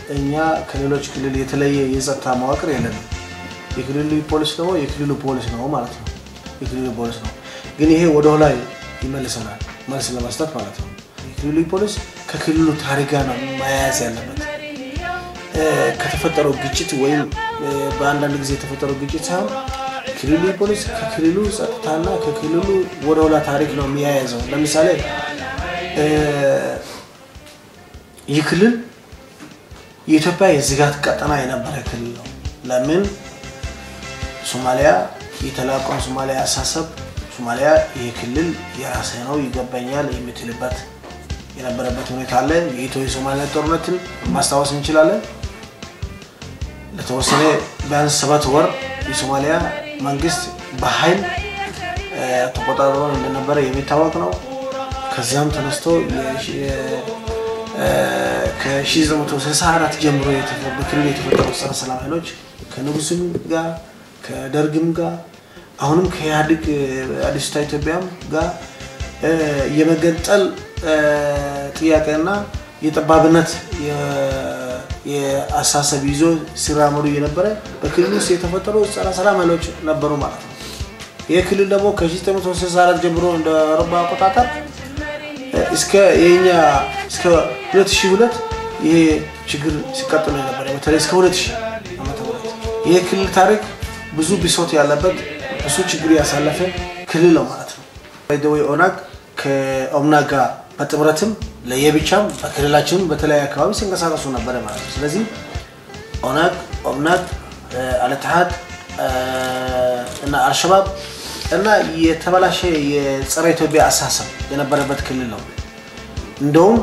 እኛ ከሌሎች ክልል የተለየ የጸጥታ መዋቅር የለንም። የክልሉ ፖሊስ ደግሞ የክልሉ ፖሊስ ነው ማለት ነው። የክልሉ ፖሊስ ነው። ግን ይሄ ወደ ኋላ ይመልሰናል፣ መልስ ለመስጠት ማለት ነው። የክልሉ ፖሊስ ከክልሉ ታሪክ ጋር ነው መያያዝ ያለበት። ከተፈጠረው ግጭት ወይም በአንዳንድ ጊዜ የተፈጠረው ግጭት ሳይሆን ክልሉ ፖሊስ ከክልሉ ጸጥታና ከክልሉ ወደ ኋላ ታሪክ ነው የሚያያዘው። ለምሳሌ ይህ ክልል የኢትዮጵያ የስጋት ቀጠና የነበረ ክልል ነው። ለምን ሶማሊያ የተላቀውን ሶማሊያ አሳሰብ ሶማሊያ ይህ ክልል የራሴ ነው ይገባኛል የምትልበት የነበረበት ሁኔታ አለ። የኢትዮ የሶማሊያ ጦርነትን ማስታወስ እንችላለን። ለተወሰነ ቢያንስ ሰባት ወር የሶማሊያ መንግስት በኃይል ተቆጣጥሮ እንደነበረ የሚታወቅ ነው። ከዚያም ተነስቶ ከ1964 ጀምሮ በክልሉ የተፈጠሩ ጸረ ሰላም ኃይሎች ከንጉስም ጋር ከደርግም ጋር አሁንም ከኢህአዴግ አዲስቷ ኢትዮጵያም ጋር የመገንጠል ጥያቄና የጠባብነት የአሳሰብ ይዞ ሲራመዱ የነበረ በክልል ውስጥ የተፈጠሩ ጸረ ሰላም ኃይሎች ነበሩ ማለት ነው። ይህ ክልል ደግሞ ከ1964 ጀምሮ እንደ አውሮፓ አቆጣጠር እስከ የኛ እስከ 2002 ይሄ ችግር ሲቀጥል የነበረ በተለይ እስከ 2000 ዓመተ ምህረት ይህ ክልል ታሪክ ብዙ ብሶት ያለበት ብዙ ችግር ያሳለፈ ክልል ነው ማለት ነው። ወይ ኦነግ ከኦምናግ ጋር በጥምረትም ለየብቻም በክልላችንም በተለያዩ አካባቢ ሲንቀሳቀሱ ነበረ ማለት ነው። ስለዚህ ኦነግ፣ ኦምናግ፣ አልትሃድ እና አልሸባብ እና የተበላሸ የጸረ ኢትዮጵያ አሳሰብ የነበረበት ክልል ነው። እንደውም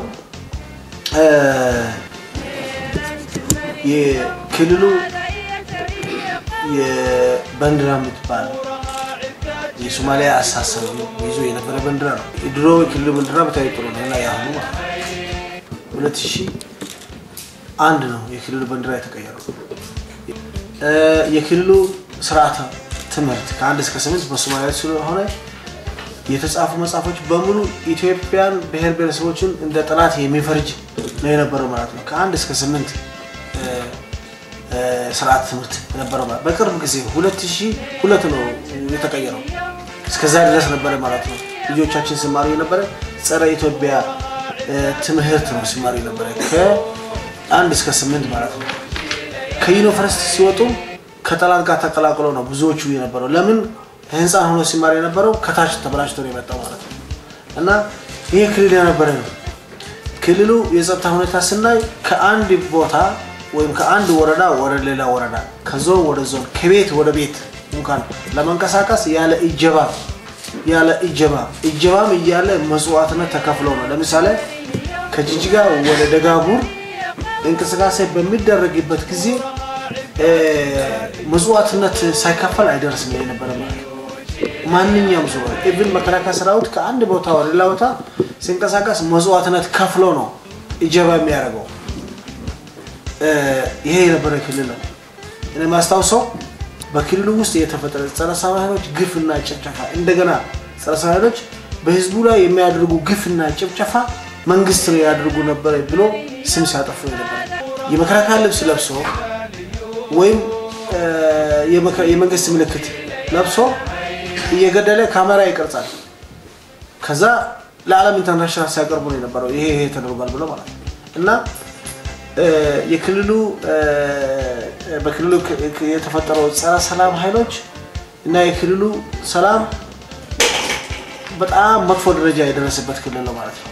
የክልሉ የባንዲራ የምትባል የሶማሊያ አሳሰብ ይዞ የነበረ ባንዲራ ነው። የድሮ የክልሉ ባንዲራ በታይ ጥሩ ነው እና ያሁኑ ማለት ሁለት ሺህ አንድ ነው የክልሉ ባንዲራ የተቀየረው። የክልሉ ስርዓተ ትምህርት ከአንድ እስከ ስምንት በሶማሊያ ስለሆነ የተጻፉ መጽሐፎች በሙሉ ኢትዮጵያን ብሔር ብሔረሰቦችን እንደ ጠላት የሚፈርጅ ነው የነበረው ማለት ነው። ከአንድ እስከ ስምንት ስርዓት ትምህርት የነበረው ማለት በቅርብ ጊዜ ሁለት ሺህ ሁለት ነው የተቀየረው። እስከዛ ድረስ ነበረ ማለት ነው። ልጆቻችን ሲማሩ የነበረ ጸረ ኢትዮጵያ ትምህርት ነው ሲማሩ የነበረ ከአንድ እስከ ስምንት ማለት ነው። ከዩኒቨርሲቲ ሲወጡ ከጠላት ጋር ተቀላቅሎ ነው ብዙዎቹ የነበረው። ለምን ህንፃን ሆኖ ሲማር የነበረው ከታች ተበላሽቶ ነው የመጣው ማለት ነው። እና ይህ ክልል የነበረ ነው። ክልሉ የጸጥታ ሁኔታ ስናይ ከአንድ ቦታ ወይም ከአንድ ወረዳ ወደ ሌላ ወረዳ ከዞን ወደ ዞን ከቤት ወደ ቤት እንኳን ለመንቀሳቀስ ያለ እጀባ ያለ እጀባ እጀባም እያለ መስዋዕትነት ተከፍሎ ነው። ለምሳሌ ከጅጅጋ ወደ ደጋቡር እንቅስቃሴ በሚደረግበት ጊዜ መስዋዕትነት ሳይከፈል አይደርስም የነበረ ማለት ነው። ማንኛውም ሰው ኢቭን መከላከያ ሰራዊት ከአንድ ቦታ ወደ ሌላ ቦታ ሲንቀሳቀስ መስዋዕትነት ከፍሎ ነው እጀባ የሚያደርገው። ይሄ የነበረ ክልል ነው። እኔ ማስታውሰው በክልሉ ውስጥ የተፈጠረ ጸረ ሰላም ኃይሎች ግፍና ጭፍጨፋ እንደገና ጸረ ሰላም ኃይሎች በህዝቡ ላይ የሚያደርጉ ግፍና ጭፍጨፋ መንግስት ነው ያደርጉ ነበረ ብሎ ስም ሲያጠፉ የነበረ የመከላከያ ልብስ ለብሶ ወይም የመንግስት ምልክት ለብሶ እየገደለ ካሜራ ይቀርጻል። ከዛ ለዓለም ኢንተርናሽናል ሲያቀርቡ ነው የነበረው ይሄ ይሄ ተደርጓል ብሎ ማለት ነው እና የክልሉ በክልሉ የተፈጠረው ጸረ ሰላም ኃይሎች እና የክልሉ ሰላም በጣም መጥፎ ደረጃ የደረሰበት ክልል ነው ማለት ነው።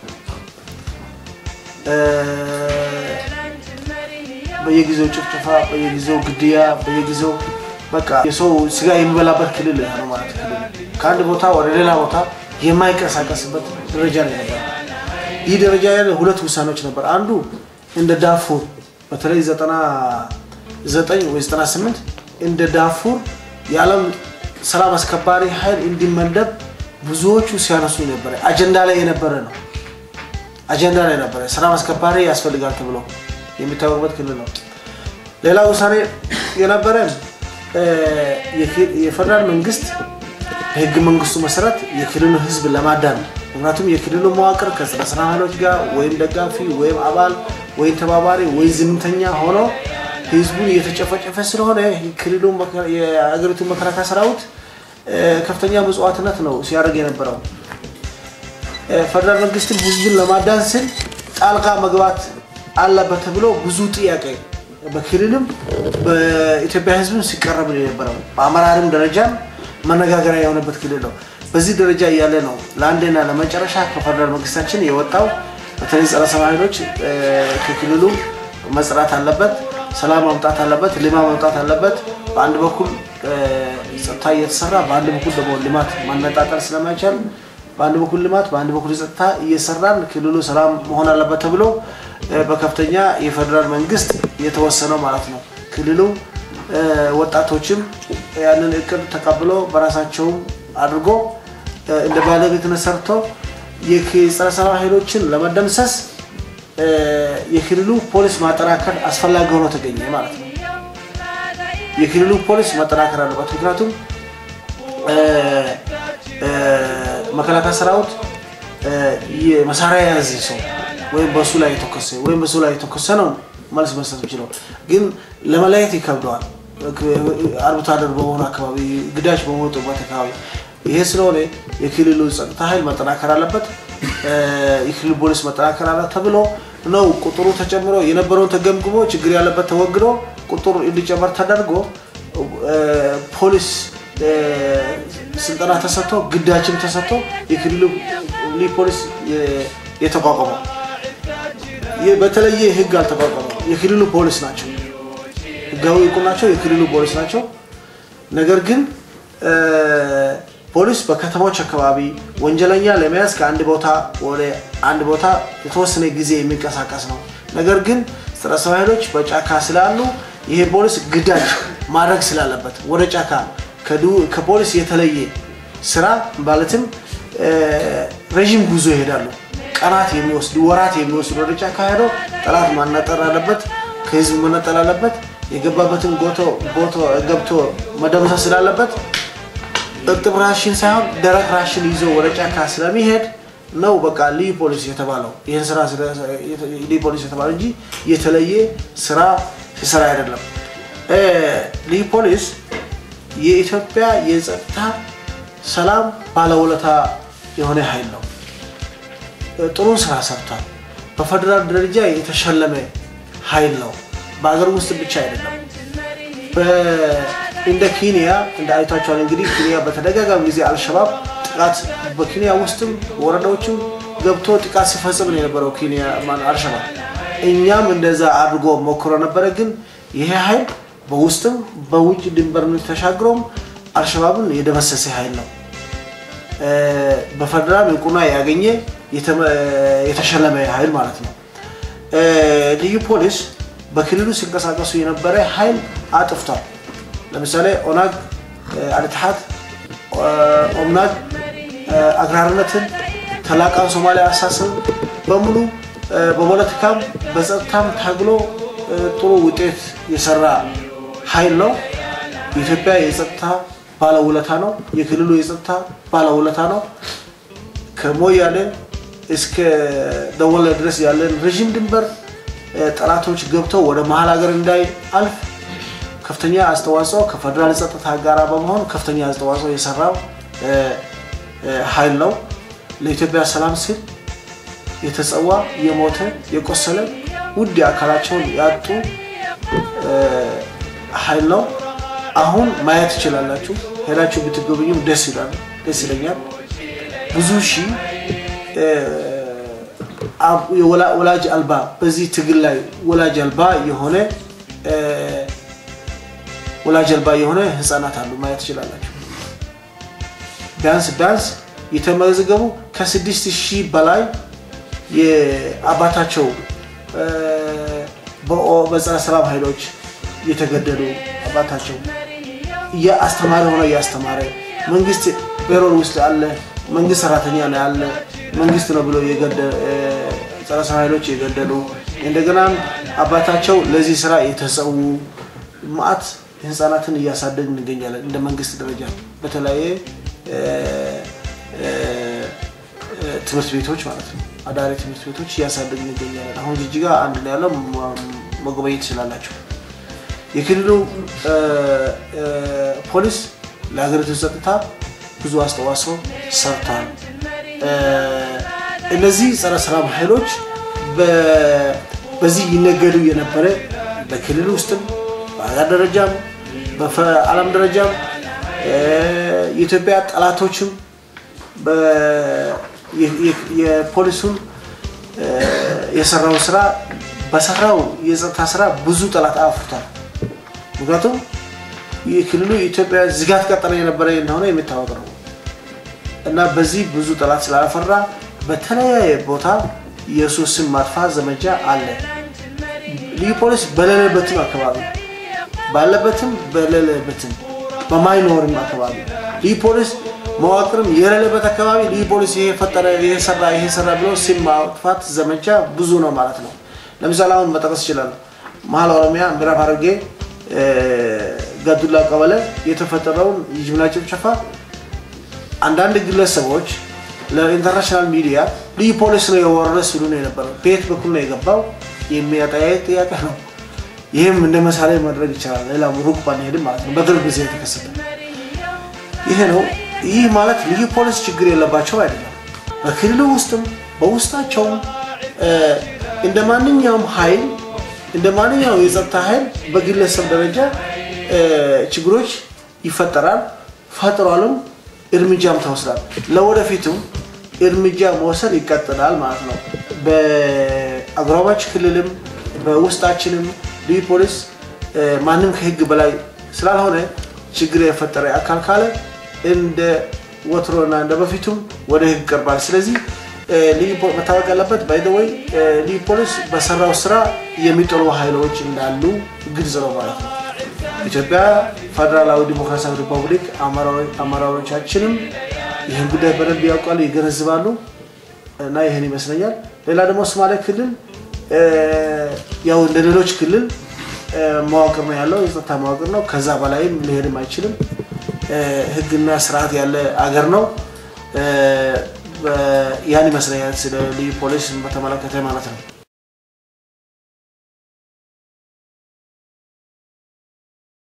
በየጊዜው ጭፍጨፋ፣ በየጊዜው ግድያ፣ በየጊዜው በቃ የሰው ስጋ የሚበላበት ክልል ነው ማለት ክልል ከአንድ ቦታ ወደ ሌላ ቦታ የማይንቀሳቀስበት ደረጃ ነው ነበር። ይህ ደረጃ ያለ ሁለት ውሳኔዎች ነበር። አንዱ እንደ ዳፉር በተለይ ዘጠና ዘጠኝ ወይ ዘጠና ስምንት እንደ ዳፉር የዓለም ሰላም አስከባሪ ኃይል እንዲመደብ ብዙዎቹ ሲያነሱ ነበረ። አጀንዳ ላይ የነበረ ነው። አጀንዳ ላይ ነበረ። ሰላም አስከባሪ ያስፈልጋል ተብሎ የሚታወቅበት ክልል ነው። ሌላ ውሳኔ የነበረ የፌደራል መንግስት በህገ መንግስቱ መሰረት የክልሉ ህዝብ ለማዳን ምክንያቱም የክልሉ መዋቅር ከጸረ ሰላም ኃይሎች ጋር ወይም ደጋፊ ወይም አባል ወይም ተባባሪ ወይም ዝምተኛ ሆኖ ህዝቡን እየተጨፈጨፈ ስለሆነ ክልሉ የአገሪቱ መከላከያ ሰራዊት ከፍተኛ ምጽዋትነት ነው ሲያደርግ የነበረው። ፌደራል መንግስትም ህዝብን ለማዳን ስል ጣልቃ መግባት አለበት ተብሎ ብዙ ጥያቄ በክልልም በኢትዮጵያ ህዝብም ሲቀረብ ነው የነበረው። በአመራርም ደረጃም መነጋገሪያ የሆነበት ክልል ነው። በዚህ ደረጃ እያለ ነው ለአንዴና ለመጨረሻ ከፌደራል መንግስታችን የወጣው በተለይ ጸረ ሰላም ኃይሎች ከክልሉ መጽራት አለበት፣ ሰላም ማምጣት አለበት፣ ልማት ማምጣት አለበት። በአንድ በኩል ጸጥታ እየተሰራ በአንድ በኩል ደግሞ ልማት ማነጣጠር ስለማይቻል በአንድ በኩል ልማት በአንድ በኩል ጸጥታ እየሰራን ክልሉ ሰላም መሆን አለበት ተብሎ በከፍተኛ የፌደራል መንግስት የተወሰነው ማለት ነው። ክልሉ ወጣቶችም ያንን እቅድ ተቀብሎ በራሳቸውም አድርጎ እንደ ባለቤትነት ሰርቶ የጸረ ሰላም ኃይሎችን ለመደምሰስ የክልሉ ፖሊስ ማጠናከር አስፈላጊ ሆኖ ተገኘ ማለት ነው። የክልሉ ፖሊስ ማጠናከር አለበት። ምክንያቱም መከላከያ ሰራዊት መሳሪያ የያዘ ሰው ወይም በሱ ላይ የተኮሰ ወይም በሱ ላይ የተኮሰ ነው መልስ መስጠት የሚችለው፣ ግን ለመለየት ይከብደዋል። አርብቶ አደር በሆኑ አካባቢ፣ ግዳጅ በመወጡበት አካባቢ ይሄ ስለሆነ የክልሉ ጸጥታ ኃይል መጠናከር አለበት። የክልሉ ፖሊስ መጠናከር አለ ተብሎ ነው ቁጥሩ ተጨምሮ የነበረውን ተገምግሞ ችግር ያለበት ተወግዶ ቁጥሩ እንዲጨመር ተደርጎ ፖሊስ ስልጠና ተሰጥቶ ግዳጅም ተሰጥቶ የክልሉ ፖሊስ የተቋቋመው በተለየ ህግ አልተቋቋመም። የክልሉ ፖሊስ ናቸው፣ ህጋዊ እውቅናቸው የክልሉ ፖሊስ ናቸው። ነገር ግን ፖሊስ በከተሞች አካባቢ ወንጀለኛ ለመያዝ ከአንድ ቦታ ወደ አንድ ቦታ የተወሰነ ጊዜ የሚንቀሳቀስ ነው። ነገር ግን ጸረ ሰላም ኃይሎች በጫካ ስላሉ ይሄ ፖሊስ ግዳጅ ማድረግ ስላለበት ወደ ጫካ ከፖሊስ የተለየ ስራ ማለትም ረዥም ጉዞ ይሄዳሉ። ቀናት የሚወስድ ወራት የሚወስድ ወደ ጫካ ሄደው ጠላት ማነጠር አለበት፣ ከህዝብ መነጠል አለበት። የገባበትን ገብቶ መደምሰስ ስላለበት እርጥብ ራሽን ሳይሆን ደረቅ ራሽን ይዞ ወደ ጫካ ስለሚሄድ ነው በቃ ልዩ ፖሊስ የተባለው። ይህን ስራ ልዩ ፖሊስ የተባለው እንጂ የተለየ ስራ ሲሰራ አይደለም። ልዩ ፖሊስ የኢትዮጵያ የጸጥታ ሰላም ባለውለታ የሆነ ኃይል ነው። ጥሩ ስራ ሰርቷል። በፌደራል ደረጃ የተሸለመ ኃይል ነው። በሀገር ውስጥ ብቻ አይደለም። እንደ ኬንያ እንደ አይታችኋል እንግዲህ ኬንያ በተደጋጋሚ ጊዜ አልሸባብ ጥቃት በኬንያ ውስጥም ወረዳዎችም ገብቶ ጥቃት ሲፈጽም ነው የነበረው ኬንያ አልሸባብ። እኛም እንደዛ አድርጎ ሞክሮ ነበረ። ግን ይሄ ኃይል በውስጥም በውጭ ድንበር ተሻግሮም አልሸባብን የደመሰሰ ኃይል ነው። በፌደራል እውቅና ያገኘ የተሸለመ ኃይል ማለት ነው። ልዩ ፖሊስ በክልሉ ሲንቀሳቀሱ የነበረ ኃይል አጥፍቷል። ለምሳሌ ኦናግ፣ አልትሓት፣ ኦምናግ አግራርነትን ተላቃን ሶማሊያ አሳስብ በሙሉ በፖለቲካም በጸጥታም ታግሎ ጥሩ ውጤት የሰራ ኃይል ነው። የኢትዮጵያ የጸጥታ ባለውለታ ነው። የክልሉ የጸጥታ ባለውለታ ነው። ከሞያሌ እስከ ደወለ ድረስ ያለን ረዥም ድንበር ጠላቶች ገብተው ወደ መሀል ሀገር እንዳይአልፍ ከፍተኛ አስተዋጽኦ ከፌደራል ጸጥታ ጋር በመሆን ከፍተኛ አስተዋጽኦ የሰራው ኃይል ነው። ለኢትዮጵያ ሰላም ሲል የተጸዋ የሞተ የቆሰለ ውድ አካላቸውን ያጡ ኃይል ነው። አሁን ማየት ትችላላችሁ። ሄዳችሁ ብትጎበኙም ደስ ይላል፣ ደስ ይለኛል። ብዙ ሺህ ወላጅ አልባ በዚህ ትግል ላይ ወላጅ አልባ የሆነ ወላጅ አልባ የሆነ ህፃናት አሉ ማየት ትችላላችሁ። ቢያንስ ቢያንስ የተመዘገቡ ከስድስት ሺህ በላይ የአባታቸው በጸረ ሰላም ኃይሎች የተገደሉ አባታቸው አስተማሪ ሆነ እያስተማረ መንግስት ፔሮል ውስጥ አለ መንግስት ሰራተኛ ነው ያለ መንግስት ነው ብሎ ጸረ ሰላም ኃይሎች የገደሉ እንደገናም አባታቸው ለዚህ ስራ የተሰዉ ማአት ህፃናትን እያሳደግ እንገኛለን። እንደ መንግስት ደረጃ በተለያየ ትምህርት ቤቶች ማለት ነው አዳሪ ትምህርት ቤቶች እያሳደጉ እንገኛለን። አሁን ጅጅጋ አንድ ላይ ያለው መጎበኘት ትችላላቸው። የክልሉ ፖሊስ ለሀገሪቱ ጸጥታ ብዙ አስተዋጽኦ ሰርቷል። እነዚህ ጸረ ሰላም ኃይሎች በዚህ ይነገዱ የነበረ በክልል ውስጥም በሀገር ደረጃም በዓለም ደረጃም የኢትዮጵያ ጠላቶችም የፖሊሱን የሰራውን ስራ በሰራው የጸጥታ ስራ ብዙ ጠላት አፍርቷል። ምክንያቱም የክልሉ የኢትዮጵያ ዝጋት ቀጠና የነበረ እንደሆነ የሚታወቅ ነው እና በዚህ ብዙ ጠላት ስላፈራ በተለያየ ቦታ የእሱ ስም ማጥፋት ዘመቻ አለ። ልዩ ፖሊስ በሌለበትም አካባቢ ባለበትም በሌለበትም በማይኖርም አካባቢ ልዩ ፖሊስ መዋቅርም የሌለበት አካባቢ ልዩ ፖሊስ ይሄ ፈጠረ፣ ይሄ ሰራ፣ ይሄ ሰራ ብሎ ስም ማጥፋት ዘመቻ ብዙ ነው ማለት ነው። ለምሳሌ አሁን መጠቀስ ይችላል። መሀል ኦሮሚያ ምዕራብ ሐረርጌ ጋዱላ ቀበሌ የተፈጠረውን የጅምላ ጭፍጨፋ አንዳንድ ግለሰቦች ለኢንተርናሽናል ሚዲያ ልዩ ፖሊስ ነው የወረረ ሲሉ ነው የነበረው። በየት በኩል ነው የገባው የሚያጠያየቅ ጥያቄ ነው። ይህም እንደ ምሳሌ ማድረግ ይቻላል። ሌላ ሩቅ ባንሄድም ማለት ነው። በቅርብ ጊዜ የተከሰተ ይሄ ነው። ይህ ማለት ልዩ ፖሊስ ችግር የለባቸው አይደለም። በክልሉ ውስጥም በውስጣቸውም እንደ ማንኛውም ኃይል እንደ ማንኛውም የጸጥታ ኃይል በግለሰብ ደረጃ ችግሮች ይፈጠራል፣ ፈጥሯልም፣ እርምጃም ተወስዷል። ለወደፊቱም እርምጃ መውሰድ ይቀጥላል ማለት ነው። በአጎራባች ክልልም በውስጣችንም ልዩ ፖሊስ ማንም ከህግ በላይ ስላልሆነ ችግር የፈጠረ አካል ካለ እንደ ወትሮና እንደ በፊቱም ወደ ህግ ይቀርባል። ስለዚህ ልዩ መታወቅ ያለበት ባይደወይ ልዩ ፖሊስ በሰራው ስራ የሚጠሉ ኃይሎች እንዳሉ ግልጽ ነው ማለት ነው። ኢትዮጵያ ፌዴራላዊ ዲሞክራሲያዊ ሪፐብሊክ አመራሮቻችንም ይህን ጉዳይ በደንብ ያውቃሉ፣ ይገነዝባሉ እና ይህን ይመስለኛል። ሌላ ደግሞ ሶማሌ ክልል ያው እንደ ሌሎች ክልል መዋቅር ነው ያለው፣ የጸጥታ መዋቅር ነው። ከዛ በላይም ሊሄድም አይችልም። ህግና ስርዓት ያለ አገር ነው። ያን ይመስለኛል ስለ ልዩ ፖሊስ በተመለከተ ማለት ነው።